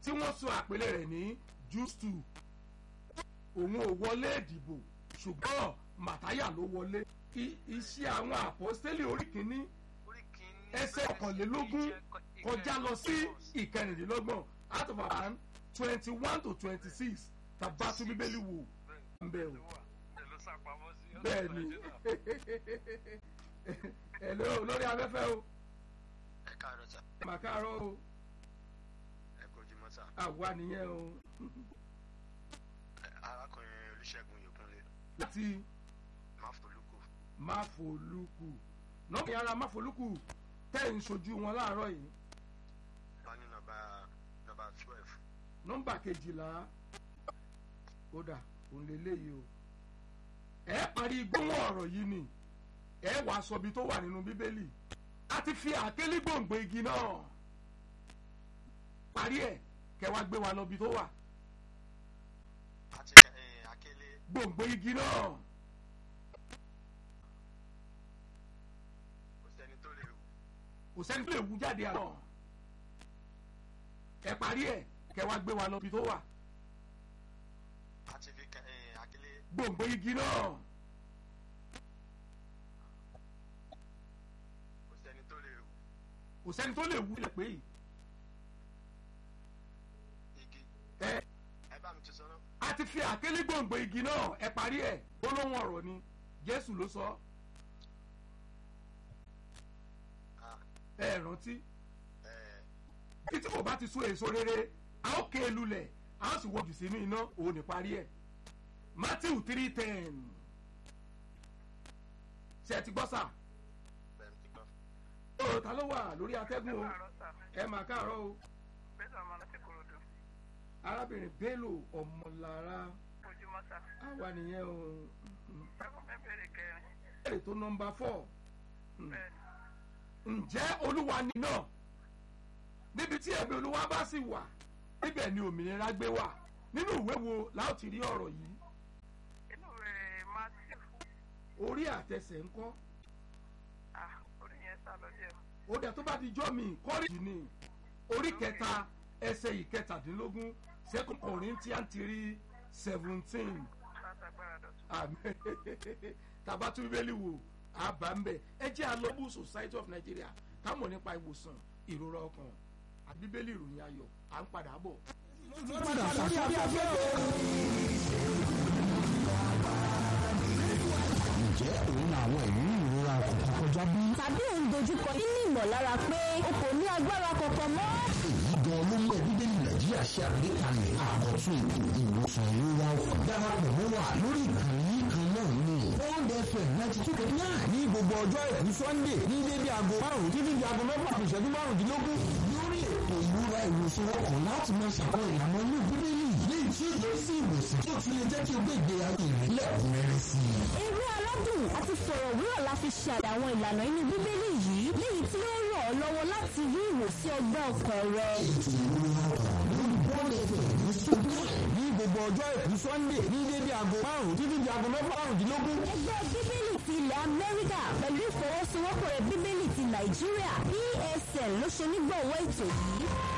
tí wọ́n sọ àpèlé rẹ̀ ní justu òun ò wọlé ìdìbò ṣùgbọ́n màtáyà ló wọlé iṣẹ́ àwọn àpọ́stélì orí kìíní ẹsẹ̀ ọ̀kànlélógún kọjá lọ sí ìkẹrìndínlọ́gbọ̀n out of our twenty one to twenty six tàbá tún bíbélì wò ń bẹ̀ o bẹ́ẹ̀ ni ẹ̀lọ́ lórí afẹ́fẹ́ o ẹ káàárọ̀ sà màkàrọ̀ o ẹ kojú mọ́tà àwa nìyẹn o arákùnrin olùṣègùn yòókùnlé láti máfolúkù máfolúkù nọ́ọ̀kì ara máfolúkù tẹ́ ń sojú wọn láàárọ̀ yìí wọn ní nọ́mbà nọ́mbà twelve nọ́mbà kejìlá kódà òun lè léyìí o ẹ parí gbóhùn ọ̀rọ̀ yìí ni ẹ wàá sọ ibi tó wà nínú bíbélì a ti fi àkélé gbòǹgbò igi náà parí ẹ kẹ wá gbé wa lọ ibi tó wà àti ẹ akélé gbòǹgbò igi náà kò sẹ́ni tó lè wù kò sẹ́ni tó lè wú jáde àná ẹ parí ẹ kẹ wá gbé wa lọ ibi tó wà àti fi ẹ akélé gbòǹgbò igi náà kò sẹ́ni tó lè wù kò sẹ́ni tó lè wú ilẹ̀ pé yìí igi ẹ ẹ bá mi ti sọ náà a ti fi àkélé gbòǹgbò igi náà ẹ parí ẹ gbólóhùn ọ̀rọ̀ ni Jésù ló sọ Ah, ẹ rántí ẹ títí kò bá ti sún èso rere a ó ké e lulẹ̀ a ó sì wọ́jù sínú iná òun ní parí ẹ̀ Matthew three ten ṣe ti gbọ́ sà bẹ́ẹ̀ ti gbọ́ ó ta ló wà lórí atẹ́gùn o ẹ mà káàárọ̀ o bẹ́ẹ̀ ọmọ láti korodo arábìnrin Bello ọmọlára ojúmọ́ sá àwa nìyẹn o ẹkún mẹ́bẹ̀rẹ̀ kẹrin èrè tó nọmba four bẹ́ẹ̀ ǹjẹ́ olúwa ni náà níbi tí ẹ̀mí olúwa bá sì wà níbẹ̀ ni òmìnira gbé wà nínú ìwé wo la ó ti rí ọ̀rọ̀ yìí inú rẹ̀ matthew orí àtẹsẹ̀ ńkọ́ ah orí yẹn sá lọ díẹ̀ ó dẹ̀ tó bá di jọ́ mi kọ́rìjì ni orí kẹta ẹsẹ̀ ìkẹtàdínlógún second Corinthians three seventeen látàgbára dọ̀tún àmín tàbá tún bíbélì wò àbá ń bẹ̀ ẹ jẹ́ alọ́bù society of Nigeria ká mọ̀ nípa ìwòsàn ìrora ọkàn àti bíbélì ìròyìn ayọ̀ à ń padà bọ̀. padà sórí afẹ́fẹ́ o. ǹjẹ́ òun àwọn ìrírí ìrora ọkàn kọjá bí? tàbí ò ń dojúkọ nínú ìmọ̀lára pé o kò ní agbára kankan mọ́. èyí gan ló mú bíbélì nàìjíríà ṣe àgbékalẹ̀ àkọ́tún ètò ìwòsàn ìrora ọkàn darapọ̀ mọ́ wa lórí ìkànnì kan náà ní Bond FM ninety two point nine ní gbogbo ọjọ́ àìkú sunday ní dédé aago márùn-ún títí di aago mẹ́fà kù ìṣẹ́jú márùndínlógún lórí ètò ìrora ìwòsàn ọkàn láti máa ṣàkóso ìlànà inú bíbélì léyìí tí ó yẹ sí ìwòsàn tó tún lè jẹ́ kí o gbé ìgbé ayé rẹ̀ lẹ́kùnrẹ́rẹ́ sí i. eré aládùn àti fọ̀rọ̀wérọ̀ la fi ṣe àwọn ìlànà inú bíbélì yìí léyìí tí ó ràn ọ́ lọ́wọ́ láti rí ìwòsí ọgbẹ́ ọkàn rẹ. ètò ìrora ọkàn lórí Bond FM ní sunday ní gbogbo ọjọ́ àìkú sunday ní dédé aago márùn-ún títí di aago mẹ́fà márùndínlógún ẹgbẹ́ bíbélì ti ilẹ̀ amẹ́ríkà pẹ̀lú ìfọwọ́sowọ́pọ̀ rẹ̀ bíbélì ti nàìjíríà psl ló ṣe onígbọ̀wọ́ ètò yìí.